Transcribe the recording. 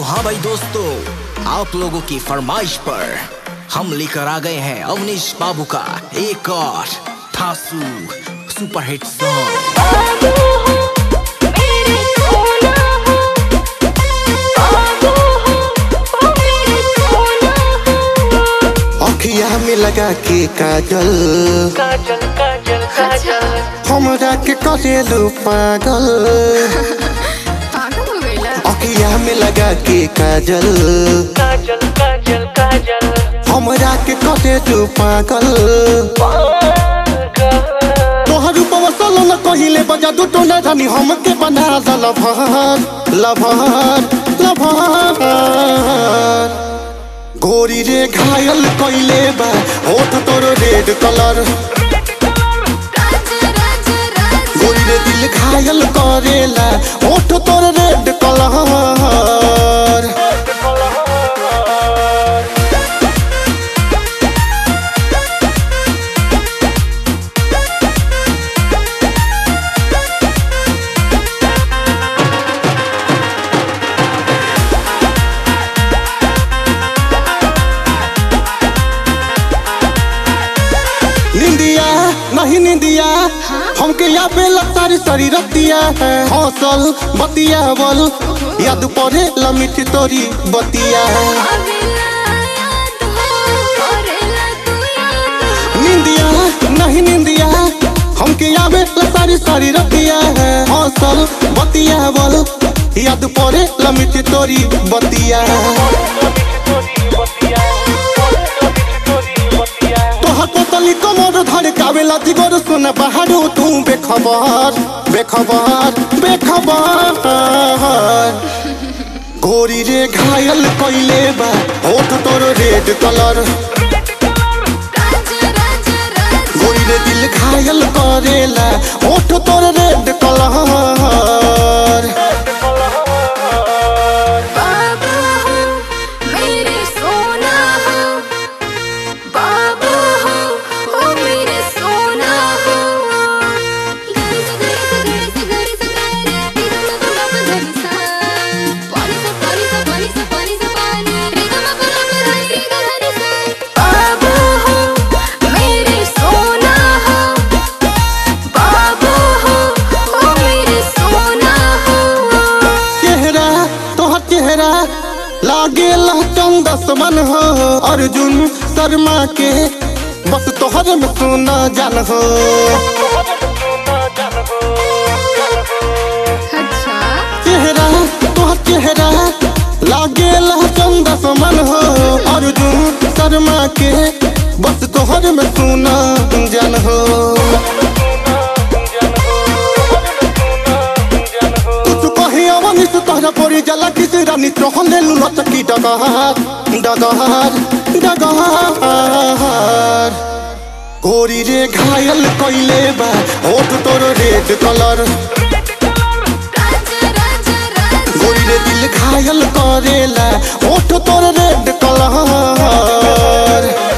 हाँ भाई दोस्तों आप लोगों की फरमाइश पर हम लेकर आ गए हैं अवनीश बाबू का एक और थासू सुपरहिट सॉन्ग बाबू हो मेरे सोना हो बाबू हो ओ मेरे सोना हो अखिया में लगा के काजल काजल काजल काजल हमरा के करेलू पागल पागल हो गईला अखिया में लगा के काजल काजल काजल काजल हमरा के करेलू पागल तोहर रूपवा सलो न कहिले बजा दू टोना रानी हमके बना द लभर लभर लभर गोरी रे घायल कइले बा होठ तोर रेड कलर राजा राजा राजा गोरी रे दिल घायल करेला होठ तोर रेड कलर निंदिया नहीं निंदिया हमके यहाँ पे सारी सारी रतिया है हौसल बतिया बल याद पड़े लमिट तोरी बतिया अबेला याद हो करेला तू याद निंदिया नहीं निंदिया हमके यहाँ पे सारी सारी रतिया है हौसल बतिया बल याद पड़े लमिट तोरी बतिया तोहर पोतली कमर धर कावेला जिगर सुन बहारू तू बेखबर बेखबर बेखबर गोरी रे घायल कइले बा होठ तोर रेड कलर राजा राजा राजा गोरी रे दिल घायल करेला होठ तोर रेड कलर बाबू हो मेरे सोना हो बाबू हो ओ मेरे सोना हो गरी से गरी से गरी से गरी से गरी रे गा मा पा मा प धरी सा पानी सा पानी सा पानी सा पानी सा पानी रे गा मा पा मा पा धरी रे गा धरी सा बाबू हो मेरे सोना हो बाबू हो ओ मेरे सोना हो चेहरा तोहर चेहरा लागेला चंदसमन हो अर्जुन शर्मा के बस तोहर में सोना जान हो अच्छा चेहरा तोहर चेहरा लागेला चंदसमन हो अर्जुन शर्मा के बस तोहर में सोना जान हो कुछ कहे अवनिस तोहरा पड़ी जला किस रानी तोहले लुला चकी डगहार डगहार डगहार गोरी रे घायल कइले बा होठ तोर रेड कलर राजा राजा राजा गोरी रे दिल घायल करेला होठ तोर रेड कलर